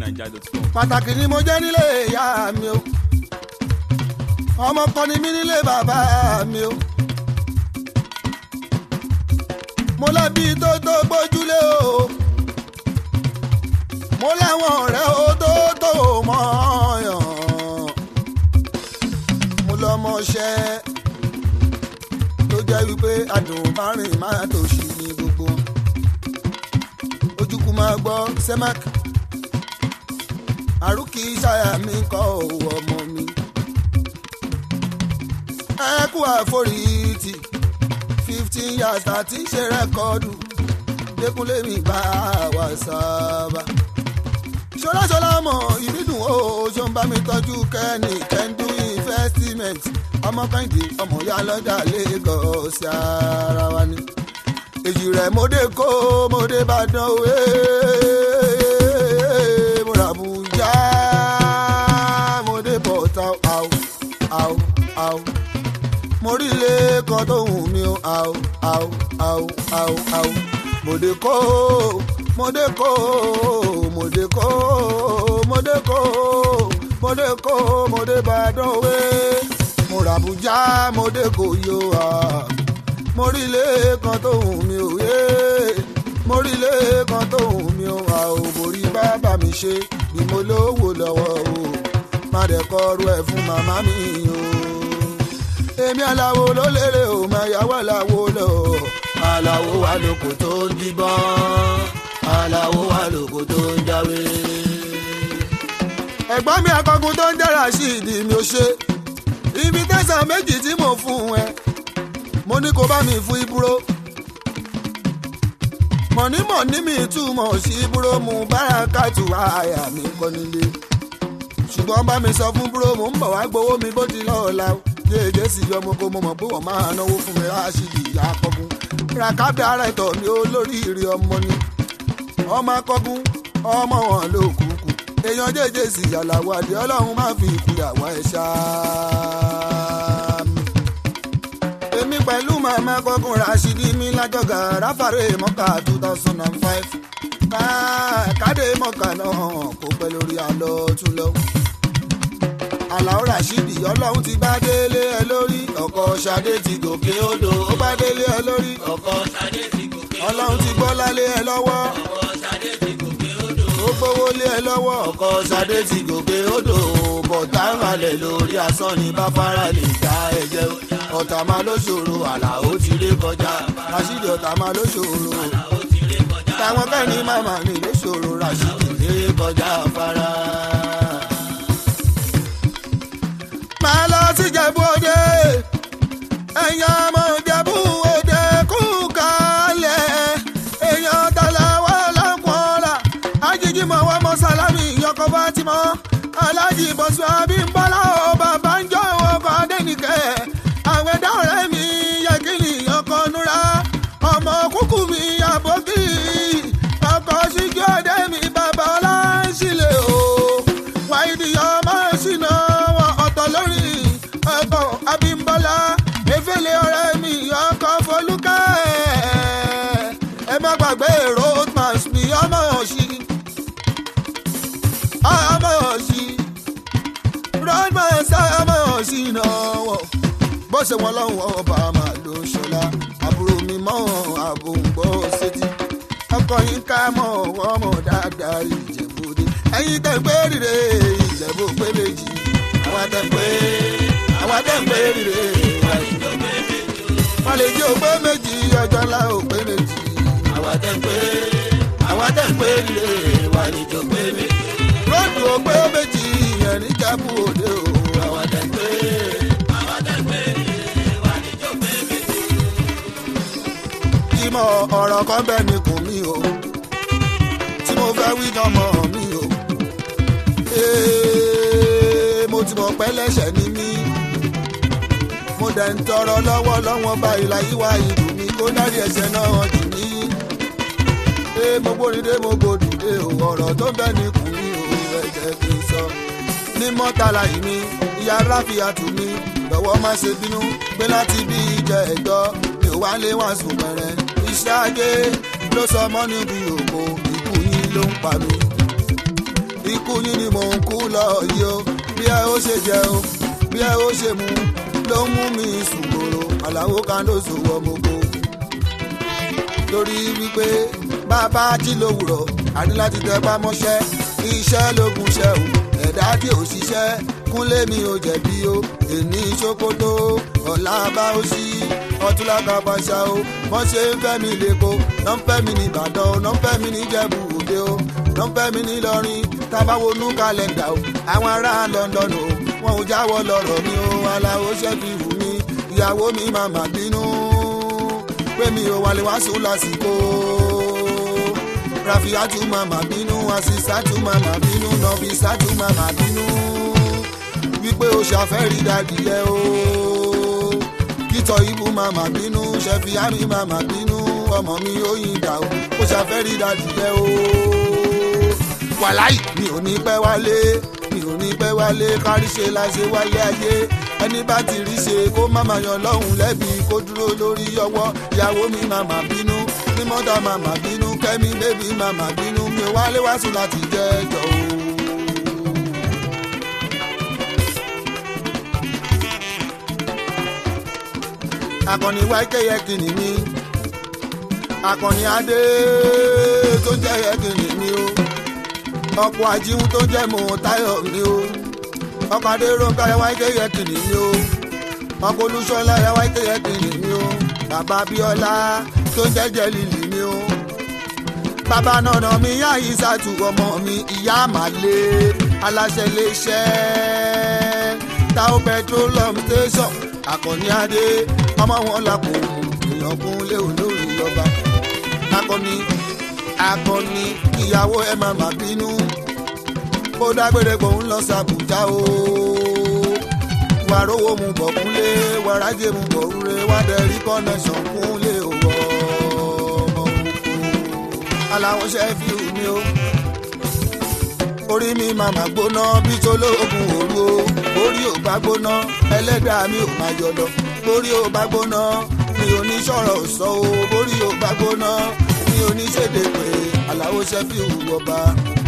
fujinaija.com. pàtàkì ni mo jẹ́ nílé ìyá mi o ọmọ kan ni mí nílé bàbá mi o mo lẹ́bi tó tó gbójúlé o mo láwọn ọ̀rẹ́ o tó tó mọ̀ọ́yàn mo lọ́mọṣẹ́ tó jẹ́ wípé adùn márùn máa tó ṣì ní gbogbo wọn ojúkú máa gbọ́ sẹ́mákì àrùkì ṣáyà mi kọ́ òwò ọmọ mi. ẹ kú àforítì fifteen years àti ṣe rẹ́kọ́ọ̀dù dẹ́kunlé mi bá wà sábà. ṣọláṣọlá mọ̀ ìbídùn o ṣó ń bá mi tọ́jú kẹ́ni kẹ́ndú investment ọmọ kẹ́hìndé ọmọ ìyá lọ́jà lagos ara wa ni. èyí rẹ̀ mo dé kó mo dé bá dán o. ee, mo rà bùjá mo dé bọ̀tà àwọ̀ àwọ̀ àwọ̀ mo rí ilé kan tó hùn mí o àwọ̀ àwọ̀ àwọ̀ àwọ̀ àwọ̀ mo dé kó mo dé kó mo dé kó mo dé kó mo dé kó mo dé bàdàn òwe mo rà bùjá mo dé kó yó à mo rí ilé kan tó hùn mí o yé mo rí ilé kan tó hùn mí o à ò borí bàbá mi ṣe bí mo lówó lọ́wọ́ o má dẹ̀ kọrú ẹ̀ fún màmá mi o èmi aláwo ló lérè o máa yàwó aláwo lọ aláwo wà lóko tó ń díbọ́n aláwo wà lóko tó ń jáwé. ẹ̀gbọ́n mi akọgun tó ń jẹ́ra sí ìdí mi ò ṣe ibi tẹ̀sán méjì tí mo fún ẹ mo ní kó bá mi fún ibúrò mọ̀nímọ̀ní mi túmọ̀ sí ibúrò mu bárakàtù àyà mi kọ́ nílé ṣùgbọ́n bá mi sọ fún búrò mo ń bọ̀ wá gbowó mi bó ti lọ́ọ̀la jẹ́jẹ́ sì yọ ọmọ kó mo mọ̀ pé wọ́n máa náwó fún mi ráṣídì ìyá akọgun ràkàbí ara ẹ̀tọ́ mi olóríire ọmọ ni ọmọ akọgun ọmọ wọn ló kúkú èèyàn jẹ́jẹ́ sì yàlàwọ̀ àdé ọlọ́run má fi ìkúyàwó ẹ̀ ṣáá mi èmi pẹ̀lú màmá kọkùn rashidi mi lájọgà ráfàrẹ́ mọ́kà two thousand and five káàdé mọ́kà náà kó pẹ́ lórí àlọ́ tún lọ. àlàó rashidi ọlọ́run ti bá délé ẹ lórí ọkọ̀ ṣadé ti gòkè odò ó bá délé ẹ lórí ọkọ ṣadé ti gòkè ọlọ́run ti gbọ́ lálé ẹ lọ́wọ́ ọkọ ṣadé ti gòkè odò. ó gbówó lé ẹ lọ́wọ́ ọkọ̀ ṣadé ti gòkè odò bọ̀tá ń halẹ̀ lórí asán ni báfárá lè dá ẹ̀jẹ̀ ọ̀tá máa ló ṣòro àlàó ti lé kọjá rashidi ọ̀tá máa ló ṣòro ó ti lé kọjá. táwọn kẹ́ni màmá mi ló ṣòro rashidi lé kọjá afárá. máa lọ sí Ìjẹ̀bú Òde ẹ̀yin ọmọ Ìjẹ̀bú Òde kú kalẹ̀ èèyàn tàlàwọ́ lọ́kùnrin ajíjí mọ̀ wọ́n mọ́ sálámì ìyọkọ̀ Fátímọ̀ alájì bọ̀sù abímbọ́lá ò bàbá ń jọ ọkọ̀ adẹ́nìkẹ́ àwọn ẹ̀dá ọ̀rẹ́ mi yẹ kí ni ọkọ̀ núra ọmọ kúkú mi àbókì ọkọ̀ síjú ọdẹ mi bàbá ọlá ń sílẹ̀ o wáìdì ọmọ ṣìnà wọn ọ̀tọ̀ lórí ọkọ̀ abímbọ́lá efele ọ̀rẹ́ mi ọkọ̀ folúkẹ́ ẹ má gbàgbé roadmas mi ọmọ òṣì ọmọ òṣì roadmas ọmọ òṣì náà wọ̀ bó ṣe wọn lọ́hùn ọba máa ló ṣọlá àbúrò mi mọ́ àbòǹgbò sétí ọkọ̀ yín ká mọ́ ọmọ dáadáa ìjẹ̀bú-Òde ẹ̀yin tẹ̀ pé rire ìjẹ̀bú pé méjì àwọn tẹ̀ pé àwọn tẹ̀ pé rire wọ́n lè jẹ́ òpé méjì ọjọ́ ńlá òpé méjì àwọn tẹ̀ pé àwọn tẹ̀ pé rire wà ní jọ pé méjì ròdù òpé méjì ìyẹn ní Ìjẹ̀bú-Òde o àwọn tẹ̀ pé. ìmọ̀ ọ̀rọ̀ kan bẹ́ẹ̀ ni kò mí o tí mo fẹ́ wí gan mọ́ mi o. Ee, mo ti mọ̀ pé lẹ́sẹ̀ ni mí mo dẹ̀ ń tọrọ lọ́wọ́ lọ́wọ́ báyìí láyé wá ìlú mi kó dárí ẹ̀ṣẹ̀ náà jù mí. Ee, mo gbóríde mo gbòdùdé o ọ̀rọ̀ tó bẹ́ẹ̀ ni kò mí o ẹ jẹ́ kí n sọ. ní mọ́tàlá yìí mi ìyá ráfíà tù mí lọ́wọ́ má ṣe bínú pé láti bí ìjẹ ẹ̀jọ́ mi ò wá lé wá sùn pẹ̀rẹ̀ iṣẹ́ ajé ló sọ mọ́ níbi òkò ikú yín ló ń pa mí. ikú yín ni mò ń kú lọ yìí o bí ẹ ó ṣe jẹ o bí ẹ ó ṣe mu ló mú mi sùgbòrò àlàó kan ló sòwò gbogbo torí wípé bàbá jí lówùrọ̀ àní láti tẹpá mọ́ṣẹ́ iṣẹ́ lógun ṣẹ́ o ẹ̀dá tí ò ṣiṣẹ́ kúnlé mi ò jẹ̀bi o èní ṣòkòtò ọ̀la bá ó ṣí ọtúnlá kàbàṣà o wọ́n ṣe ń fẹ́ mi lẹ́kọ̀ọ́ náà ń fẹ́ mi ní ìbàdàn náà ń fẹ́ mi ní jẹ̀bù òde o náà ń fẹ́ mi ní ìlọrin tábàwọnú kàlẹ́ndà o àwọn ará london o wọn ò jáwọ́ lọ́rọ̀ mi o aláwo ṣẹ́fì wù mí ìyàwó mi màmá bínú pé mi ò wálé wá sùn lásìkò rafiatu màmá bínú asisatu màmá bínú nọfisatu màmá bínú wípé o ṣàfẹ́rí dàdíyẹ o kítọ̀ ibù màmá bínú ṣẹfìyàmí màmá bínú ọmọ mi ó yin dà o o ṣàfẹ́rí dàdíyẹ o wàláì mi ò ní pẹ́ wálé mi ò ní pẹ́ wálé kárí ṣe la ṣe wálé ayé ẹni bá ti rí ṣe kó má máa yan lọ́hùn lẹ́bi kó dúró lórí ọwọ́ ìyàwó mi màmá bínú ní mọ́tà màmá bínú kẹ́mi bébí màmá bínú mi ò wálé wá sùn láti jẹ́ ẹjọ́ o. akọni wáìkẹ́ yẹ kìnnì mi akọni adé tó jẹ́ yẹ kìnnì mi o ọkọ̀ àjíhun tó jẹ́ mọ̀ táyọ̀ mi o ọkọ̀ adé ronka yẹ wáìkẹ́ yẹ kìnnì mi o ọkọ̀ olúṣọlá yẹ wáìkẹ́ yẹ kìnnì mi o bàbá bíọ́lá tó jẹ́ jẹ́ lílì mi o bàbá nànà mi yá ìsàtù ọmọ mi ìyá màlẹ aláṣẹ iléeṣẹ́ táwọn petroleum station akọni adé ọmọ wọn làkó èèyàn kún lé olórí ọba akọni akọni ìyàwó ẹ má má bínú kó dágbére kó ń lọ sàbùjá o wàrówó mu bọ̀ kúnlé wàrájẹ mu bọ̀ rúre wádẹ́rí kọ́nẹ́sàn kúnlé òwò ọmọ òkú aláwọ̀ ṣe fi hù mí o orí mi màmá gbóná bí tolóògùn òru o orí ò bá gbóná ẹlẹ́dàá mi ò máa yọ lọ borí ò bá gbóná mi ò ní sọ̀rọ̀ sọ o borí ò bá gbóná mi ò ní ṣèdè pé aláwo ṣe fi hù ọba.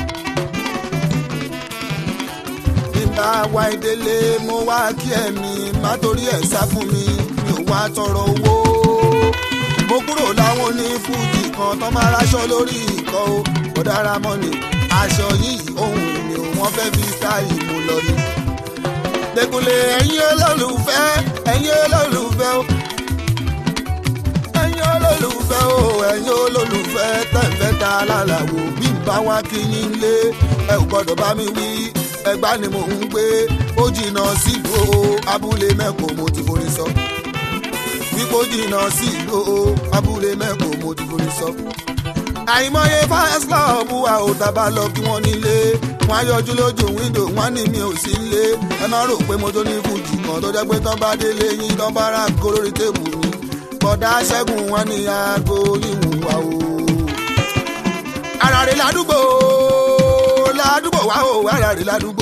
bí n bá wá ìdílé mo wá kí ẹ̀mí má torí ẹ̀ sá fún mi mi ò wá tọrọ owó mo kúrò láwọn onífújì kan tó máa ráṣọ lórí ìkọ́ o kò dára mọ́ ni aṣọ yìí ohun mi ò wọ́n fẹ́ fi sáàyè mú lọ ni. Dẹkùnlé ẹ̀yin olólùfẹ́ ẹ̀yin olólùfẹ́ o. ẹ̀yin olólùfẹ́ o ẹ̀yin olólùfẹ́ tẹ̀fẹ́ ta lálàwò bí n bá wá kí yín lé ẹ ò gbọ́dọ̀ bá mi wí ẹgbá ni mò ń gbé ó jìnnà sílùú o abúlé mẹ́kọ̀ọ́ mo ti forí sọ. wípé ó jìnnà sílùú o abúlé mẹ́kọ̀ọ́ mo ti forí sọ àìmọye fans club wa ò dábà lọ kí wọ́n nílé wọn á yọjú lójú wíńdò wọn ní mi ò sí nílé ẹ má rò pé mo tó ní fújì kan tó jẹ́ pé tán bá délé yín tán bá rà kó lórí tèbù mi bọ̀dá ṣẹ́gun wọn ní aago yíwùn wa o. ara rẹ̀ ládùúgbò ládùúgbò wa o ara rẹ̀ ládùúgbò.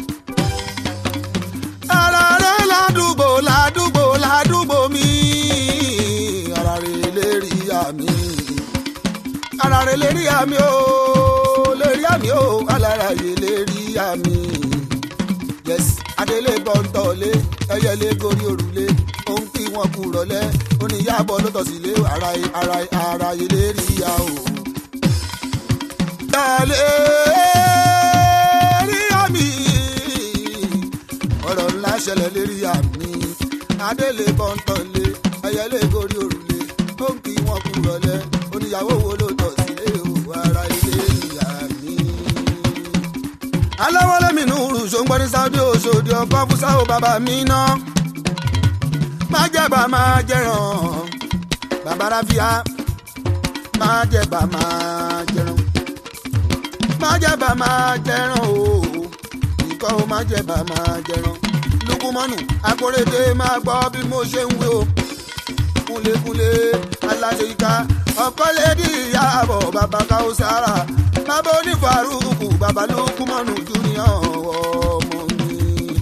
ara rẹ̀ ládùúgbò ládùúgbò ládùúgbò mi ara rẹ̀ lè rí àmì ara rẹ̀ lè rí àmì o lè rí àmì o alára yìí lè rí àmì. yes adélé bọ́ńtọ̀lé ẹyẹlé gorí òrùlé òun kí wọn kú rọlẹ́ oníyàbọ̀ ló tọ̀ sílé ara ara ara yìí lè rí ya o. Dálé rí àmì ọ̀rọ̀ ńlá ṣẹlẹ̀ lè rí àmì adélé bọ́ńtọ̀lé ẹyẹlé gorí òrùlé òun kí wọn kú rọlẹ́ oníyàwó wo ló tọ̀ sílé o ara ilé ìyá mi. aláwọ̀lé mi nù rù ṣòǹgbọ́n ní sáúdí òṣòdì ọkọ̀ fúnṣà ó bàbá mi ná. má jẹ̀bà má jẹ̀ràn bàbá ráfíà má jẹ̀bà má jẹ̀ràn. má jẹ̀bà má jẹ̀ràn o ìkọ́ ó má jẹ̀bà má jẹ̀ràn. lukumọ́nù akóredé máa gbọ́ bí mo ṣe ń wí o kúnlékúnlé aláṣeyíká ọkọlẹ́dì ìyàbọ̀ bàbá káwùsára bàbá onífàrúkù bàbá lókùmọ̀nù júnior ọmọ mi.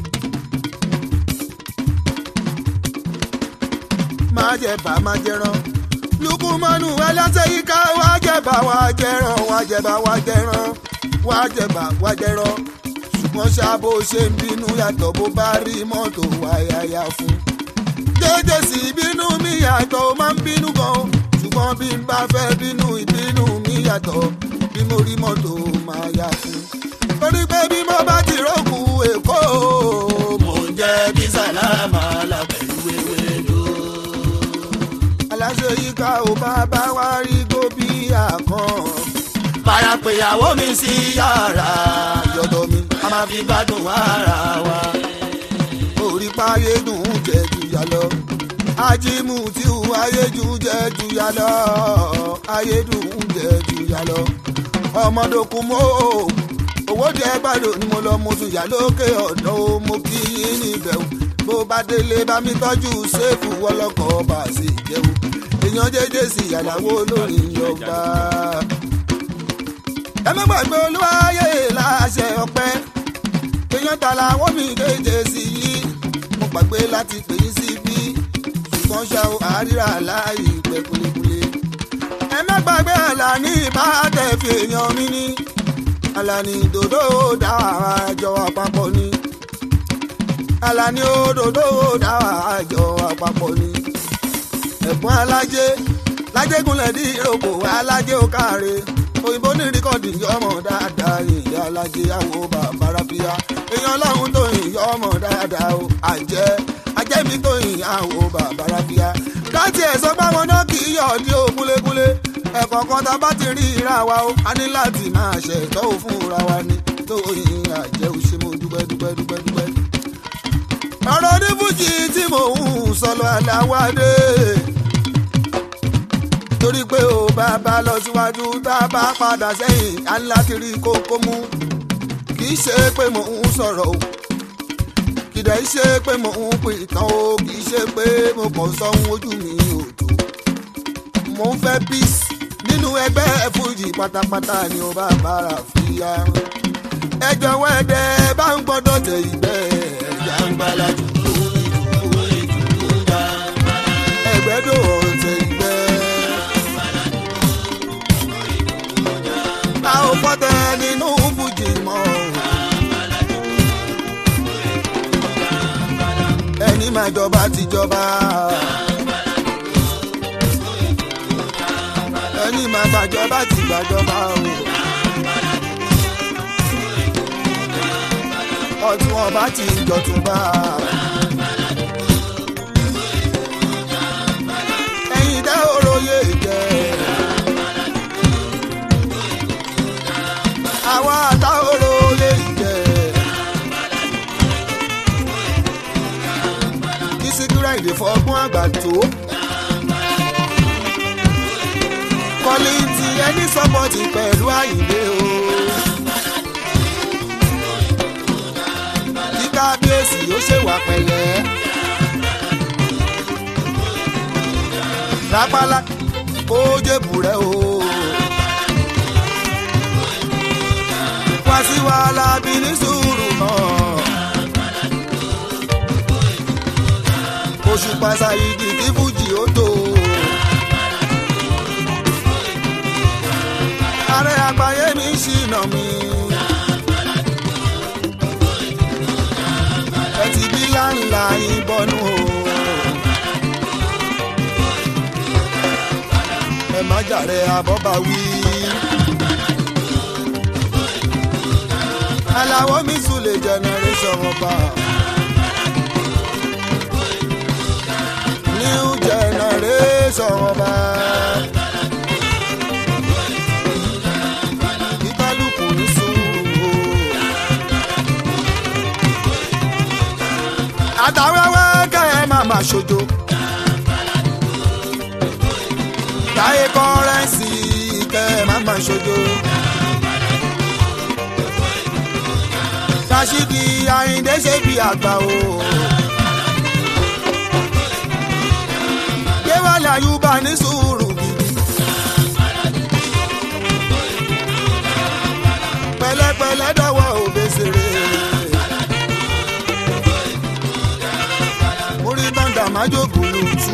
má jẹ bá má jẹran lukumọ̀nù aláṣeyíká wá jẹ bá wá jẹran wá jẹ bá wá jẹran wá jẹ̀bà wá jẹ̀rọ ṣùgbọ́n ṣá bó ṣe ń bínú yàtọ̀ bó bá rí mọ́tò wáyáyá fún. jẹ́jẹ́ sí bínú mi yàtọ̀ ó máa ń bínú gan o ṣùgbọ́n bí n bá fẹ́ bínú ìbínú mi yàtọ̀ bí mo rí mọ́tò máa yá fún. torí pé bí mo bá ti rọ́ọ̀kù èkó mò ń jẹ́ bí sálámà lábẹ́lú ewédú. aláṣẹ yìí ká ò bá bá wá rí gómìnà kan farapẹ̀yàwó mi sí yàrá yọ̀dọ̀ mi a máa fi gbádùn ara wa. orí páyé dùn jẹ́ jùyà lọ. ajímù tí ò ayé jù jẹ́ jùyà lọ. ayé dùn jẹ́ jùyà lọ. ọmọdókun mọ́ owó díẹ̀ gbàdùn ni mo lọ mo tún yà lókè ọ̀dọ́ o mo kí yín níbẹ̀ o. bó bá délé bá mi tọ́jú séèfù wọlọ́kọ̀ bá a sì jẹun. èèyàn jẹ́jẹ́ sí ìyàláwó lórí ọgbà ẹ má gbàgbé olúwayé láṣẹ ọpẹ́ èèyàn ta làwọn mi kéje sí yìí mo gbàgbé láti pè yín sí bí ṣùgbọ́n ṣá o àríra láàyè pẹ́ kulikuli ẹ má gbàgbé àlàní ìbátẹ̀ fi èèyàn mi ní àlàní dòdò dá àjọ àpapọ̀ ni àlàní òdòdó dá àjọ àpapọ̀ ni ẹ̀gbọ́n alájẹ lájẹgúnlẹ̀ dí ìrókò alájẹ ó káre òyìnbó ní rìkọ́dì yọmọ dáadáa ìyá alájẹ àwọn bàbá ráfíà èèyàn ọlọ́run tó yìn yọmọ dáadáa o àjẹ́ ajẹ́mi tó yìn àwọn bàbá ráfíà láti ẹ̀sọ́ páwọn náà kì í yọ̀ ọdí o kúlékúlé ẹ̀kọ́ kan tá a bá ti rí ìra wa o a ní láti máa ṣẹ̀tọ́ ò fún ra wa ni tó yìn àjẹ́ ò ṣe mo dúpẹ́ dúpẹ́ dúpẹ́ dúpẹ́. ọ̀rọ̀ onífújì tí mò ń sọ̀lọ̀ àdáwádé torí pé ó bá bá lọ síwájú tá a bá padà sẹ́yìn á ń láti rí kókó mú kì í ṣe pé mò ń sọ̀rọ̀ o kìdá í ṣe pé mò ń pè tán o kì í ṣe pé mo kàn sọ ohun ojú mi ò tó mò ń fẹ́ peace nínú ẹgbẹ́ fújì pátápátá ni ó bá bára fìyà ẹ jọ̀wọ́ ẹ̀dẹ̀ bá ń gbọ́dọ̀ tẹ ìgbẹ́ ẹ̀yà ń gbàlájú ẹgbẹ́dọ̀ ọ̀tẹ̀ ìgbẹ́. a ò fọ́tẹ̀ nínú fújì mọ́. ẹni máa jọba ti jọba. ẹni máa gbàjọba ti gbàjọba o. ọtún ọba ti jọtúnba. ẹ̀yin dẹ́ òróyè jẹ́. àwọn àtàwòrò lè jẹ. ìsìnkúrẹ́ èdè fọgbọ́n àgbà tó. kọ́lìntì ẹni sọ́pọ̀tì pẹ̀lú àyìnlé o. kí kábíyèsí ó ṣèwà pẹ̀lẹ́. rápálá kó jébù rẹ o. wá sí wàhálà bí ní sùúrù náà. oṣù pàṣàyìdì kí fújì ó tó. ààrẹ àgbáyé mi ṣìnà mi. ẹ ti bí láńlá ìbọnú o. ẹ má jàre àbọ̀bà wí. aláwọ̀ mi sùn lè generation ọba. new generation ọba. kíkálukú ní sùúrù o. àtàwẹ́wẹ́ kẹ́ ẹ máa máa ṣojo. táyé kọ́rẹ́ǹsì kẹ́ ẹ máa máa ṣojo. Rashidi Ayinde ṣe bí àgbà o. Déwálé Ayúbá ní sùúrù gidi. Pẹ̀lẹ́pẹ̀lẹ́ dọ̀wọ́ òbésèré. Orí bàǹdà májòkú lùtù.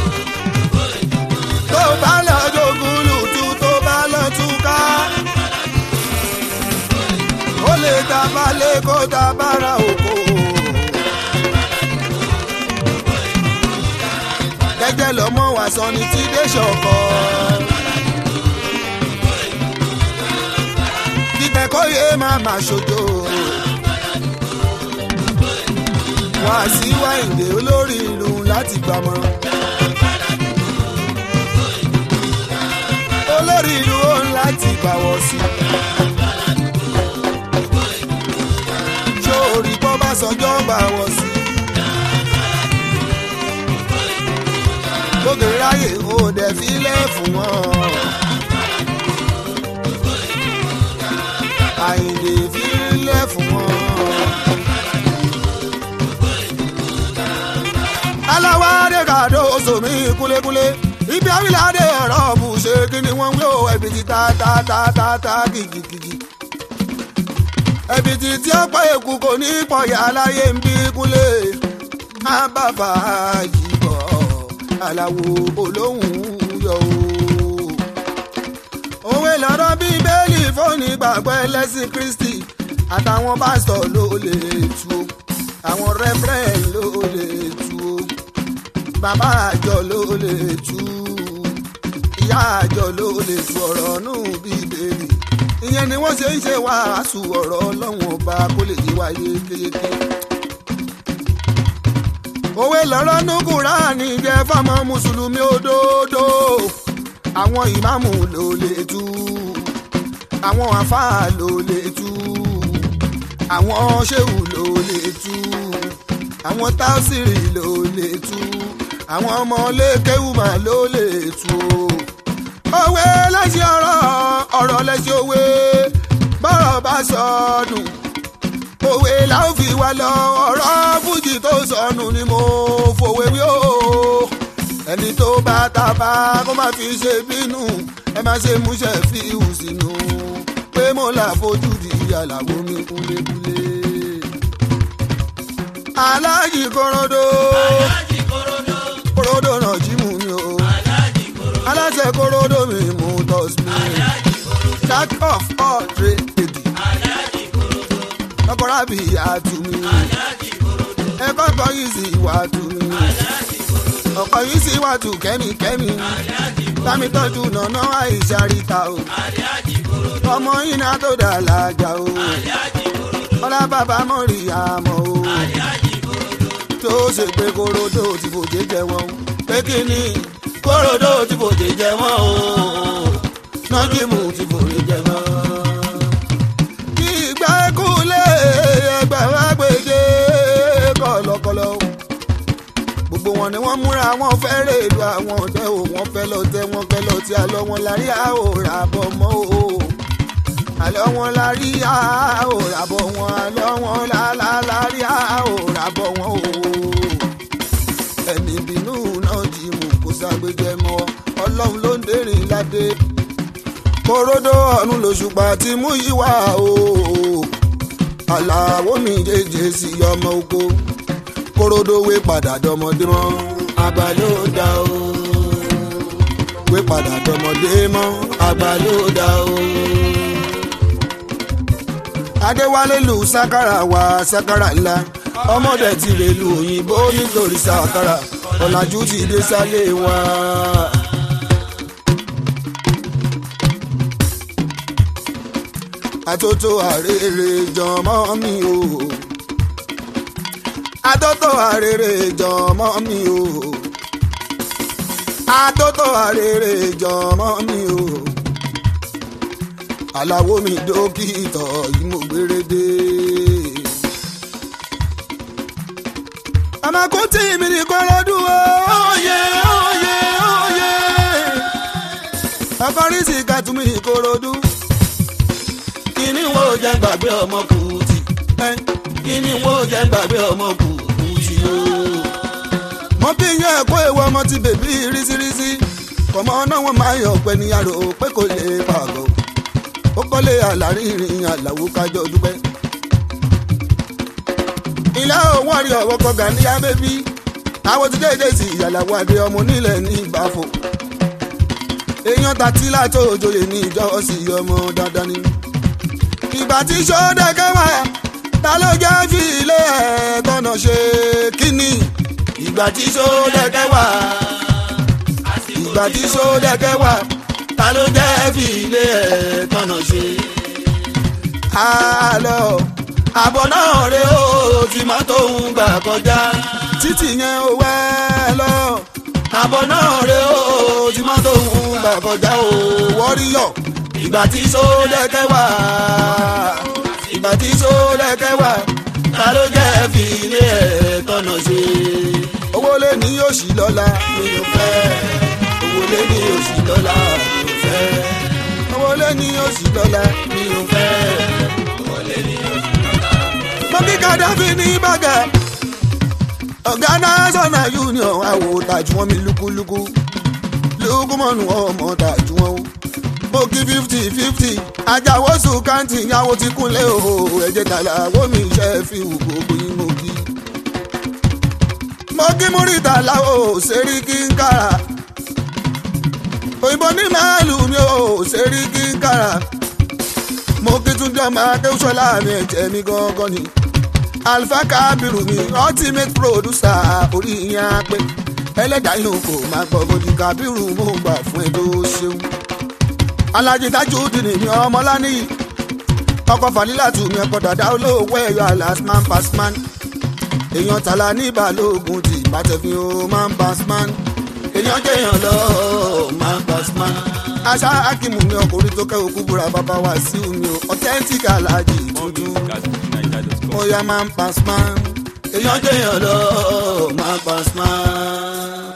Tó bá lọ jogún lùtù tó bá lọ túká. jẹ́jẹ́ lọ́mọ wà sọ ní tí dé ṣọ̀kọ́. kíkẹ́ kó yé máa má ṣojo. wá sí wáìndé olórí ìlú láti gbàmọ̀ràn. olórí ìlú ó ń láti gbàwọ̀ sí. sórí bọ́ bá sọjọ́ gbàwọ̀ sí. gbogbo ráyè ó dẹ̀ filẹ̀ fún wọn. àyìnlè filẹ̀ fún wọn. aláwádé kàdó sòmí kúlékúlé ibi àwìládé ọ̀rọ̀ bù ṣe kí ni wọ́n ń wé o ẹ̀bì ti ta ta ta ta ta kìkìkìkì. ẹ̀bì ti tí ó pọ̀ èkú kò ní pọ̀yà aláyé ń bí kúlé má bá fàájì bọ̀ aláwo olóhùn yọ o. òwe lọ́rọ̀ bíi bẹ́ẹ̀lì fóònù ìgbàgbọ́ ẹlẹ́sìn kristi àtàwọn pásítọ̀ ló lè tu o àwọn rẹ́fẹ́rẹ́ ló lè tu o bàbá àjọ ló lè tu ìyá àjọ ló lè tu ọ̀rọ̀ nù bíbélì ìyẹn ni wọ́n ṣe ń ṣe wàásù ọ̀rọ̀ ọlọ́run ọba kó lè yé wa yékéyéké. òwe lọ́rọ́ nù kúránì jẹ́ fáwọn mùsùlùmí òdodo àwọn ìmáàmù ló lè tu àwọn àfáà ló lè tu àwọn ṣéwù ló lè tu àwọn táùsìrì ló lè tu àwọn ọmọ lẹ́kẹ́wùmá ló lè tu o. òwe lẹ́sìn ọ̀rọ̀ ọ̀rọ̀ lẹ́sìn òwe bọ́rọ̀ bá sọnù òwe làwọn fi wá lọ ọ̀rọ̀ fújì tó sọnù ni mo fòwe wí o. ẹni tó bá tàbá kó má fi ṣe bínú ẹ má ṣe múṣẹ fi hù sínú pé mo là fojú di àlàwo mi kúlékúlé. aláàjì korodo aláàjì korodo korodo náà jí mú mi o aláàjì korodo aláṣẹ korodo mi mú tọ́sí mi aláàjì korodo jack of all trade aláàjì korodo ọkọ̀rọ̀ àbí àtú mi aláàjì korodo ẹ̀kọ́ ọkọ̀ yìí sì wà tù mí aláàjì korodo ọkọ̀ yìí sì wà tù kẹ́mikẹ́mi aláàjì bámi tọ́jú nànà àìsàríta o aláàjì korodo ọmọ iná tó dà lájà o aláàjì korodo ọlá bàbá mọ̀rì àmọ́ o. aláàjì korodo tó ṣe pé korodo ti fòjé jẹ wọn o pé kí ni korodo ti fòjé jẹ wọn o nọ́jìmù ti fòjé jẹ wọn. ìgbà kúlẹ̀ ẹgbẹ́ wa gbèdé kọ̀lọ̀kọ̀lọ̀ o. gbogbo wọn ni wọ́n múra wọn fẹ́ rèlú àwọn ọ̀tẹ́ o wọ́n fẹ́ lọ tẹ́ wọ́n fẹ́ lọ tí àlọ́ wọn lárí àhòrà bọ̀ mọ́ o àlọ́ wọn lárí àhòrà bọ̀ wọn àlọ́ wọn lárí àhòrà bọ̀ wọn o ẹni bínú náà jí mú kó ságbéjẹ mọ́ ọlọ́run ló ń dèrìn ládé korodo ọ̀run lòṣùpá tí mú yí wá o àlàó mi jẹjẹ sí ọmọ oko korodo wé padà dọmọdé mọ́ àgbà ló dá o wé padà dọmọdé mọ́ àgbà ló dá o. adéwálé lu sákàrà wá sákàrà ńlá ọmọdé ti rè lu òyìnbó nítorí sákàrà ọ̀làjú ti dé sálé wa. àtótó àrèrè jọmọ mi o àtótó àrèrè jọmọ mi o àtótó àrèrè jọmọ mi o aláwo mi dókítà yìí mo gbére dé. àmàkó tí mi ní kọ́lọ́dún o òye òye òye àkọ́rísì kàtúmí ìkòròdú kíní wo jẹ́ gbàgbé ọmọ kùtì kíní wo jẹ́ gbàgbé ọmọ kùtì o. mo bí yẹn ẹ̀kọ́ èèwọ̀ ọmọ ti bèbí rísírísí kọ̀mọ́ náà wọ́n máa yọ̀ pẹ́ ní yàrá o pé kò lè pàgọ́ ó kọ́lé àlárírin àlàwò kájọ dúpẹ́. ilé òun àrí ọ̀wọ́ kọ̀gà ní abẹ́bí àwọn ti dédé sí ìyàlàwọ̀ adé ọmọ onílẹ̀ ní ìbáfò. èèyàn tàtí látò òjòyè ní ìjọsìn ọmọ dandan ni. ìgbà tí sọ́dẹ̀kẹ́ wà ta ló jẹ́ fi ilé ẹ̀ tọ́nà ṣe kínní. ìgbà tí sọ́dẹ̀kẹ́ wà ìgbà tí sódẹ́kẹ́ wà ta ló jẹ́ fi ilé ẹ̀ tọ̀nà ṣe. àlọ́ àbọ̀ náà rè ó tí mọ́tò ń gbà kọjá títì yẹn ò wẹ́ lọ. àbọ̀ náà rè ó tí mọ́tò ń gbà kọjá ò wọ́ríyọ̀ ìgbà tí sódẹ́kẹ́ wà ìgbà tí sódẹ́kẹ́ wà ta ló jẹ́ fi ilé ẹ̀ tọ̀nà ṣe. owó lé ní yóò ṣì lọ́la mi ò fẹ́ owó lé ní yóò ṣì lọ́la mi ò fẹ́ owó lé ní yóò ṣì lọ́la mi ò fẹ́ owó lé ní yóò ṣì lọ́la. mo kí Gaddafi ní bàgà ọ̀gá national union àwò tàjú wọn mi lúkúlúkú lúkúmọ̀nù ọmọ tàjú wọn o mo kí fifty fifty ajáwó sùkántì ìyàwó ti kúnlẹ̀ o ẹ̀jẹ̀ tàlà wo mi iṣẹ́ fi wù gbogbo yín mo kí. mo kí múrítà láwo ṣerí kí n kára òyìnbó ní màálù mi ò ṣerí kí n kára mo kí túndé ọmọ akéwùsọ́lá mi ẹ̀jẹ̀ mi gangan ni alfa kábírù mi ultimate producer orí yẹn á pé ẹlẹ́dàá yòó kò máa gbọ́ bójú kábírù mo gbà fún ẹ tó ṣeun alájí tajudeen mi ọmọláni ọkọ fanilatu mi ọkọ dàda olówó ẹyọ alasman pasman èèyàn tàlà ní balógun tí ìbátẹ̀fín o man pasman èèyàn jẹyàn lọ man pasman aṣá akimu mi ọkùnrin tó kẹ́ òkú búra bàbá wa sí mi o authentic alájí tuntun ó yá man pasman èèyàn jẹyàn lọ man pasman.